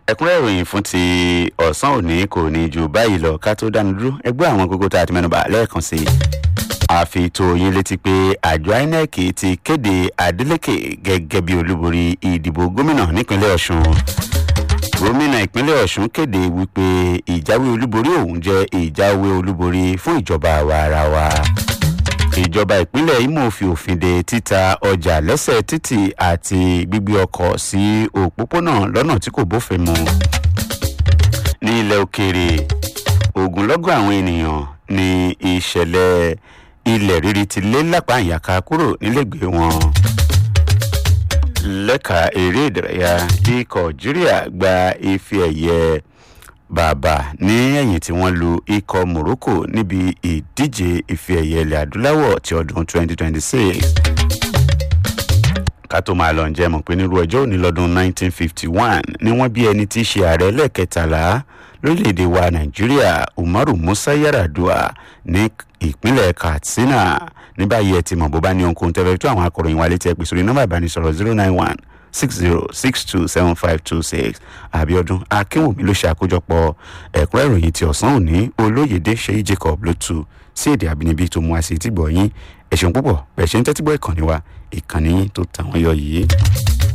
ẹ̀kúnrẹ́ ìròyìn fún ti ọ̀sán òní kò ní ju báyìí lọ ká tó dánu dúró ẹgbẹ́ àwọn gógó tá a ti mẹ́nuba lẹ́ẹ̀kan sí i àfi tó yín létí pé àjọ inec ti kéde adeleke gẹ́gẹ́ bí olúborí ìdìbò gómìnà nípínlẹ̀ ọ̀ṣun gómìnà ìpínlẹ̀ ọ̀ṣun kéde wípé ìjáwé olúborí òun jẹ́ ìjáwé olúborí fún ìjọba àwa ara wa ìjọba ìpínlẹ̀ imo fi òfin de títa ọjà lẹ́sẹ̀ títì àti gbígbé ọkọ̀ sí òpópónà lọ́nà tí kò bófin mu ní ilẹ̀ òkèèrè ogunlọ́gọ̀ àwọn ènìyàn ní ìṣẹ̀lẹ̀ ilẹ̀ rírí ti lé lápá ìyàká kúrò nílẹ̀gbẹ́ wọn lẹ́ka eré ìdárayá ikọ̀ algeria gba ife ẹ̀yẹ bàbà ní ẹ̀yìn tí wọ́n lu ikọ̀ morocco níbi ìdíje ife ẹ̀yẹ ilẹ̀ adúláwọ̀ ti ọdún 2026 ká tó máa lọ ǹjẹ́ mọ̀ pé nírú ọjọ́ òní lọ́dún 1951 ni wọ́n bí ẹni tí í ṣe ààrẹ lẹ́ẹ̀kẹtàlá lórílẹ̀‐èdè wa nàìjíríà umaru musa yaradua ní ìpínlẹ̀ katsina ní báyìí ẹ ti mọ̀ bó bá ní ohunkóhun tẹ́lẹ̀ tó àwọn akọ̀ròyìn wa létí ẹ pèsè orí nọ́mbà ìbánisọ̀rọ̀ zero nine one six zero six two seven five two six abiodun akínwùmí ló ṣe àkójọpọ̀ ẹ̀kúnrẹ́ ìròyìn ti ọ̀sán òní olóyèdè ṣèyí jacob ló tu sí èdè àbínibí tó mú àṣẹ ìtìgbọ̀ yín ẹ̀sùn púpọ̀ bẹ̀ ṣe ń tẹ́tígbọ̀ ìkànnì wa ìkànnì yín tó tàwọn yọ yìí.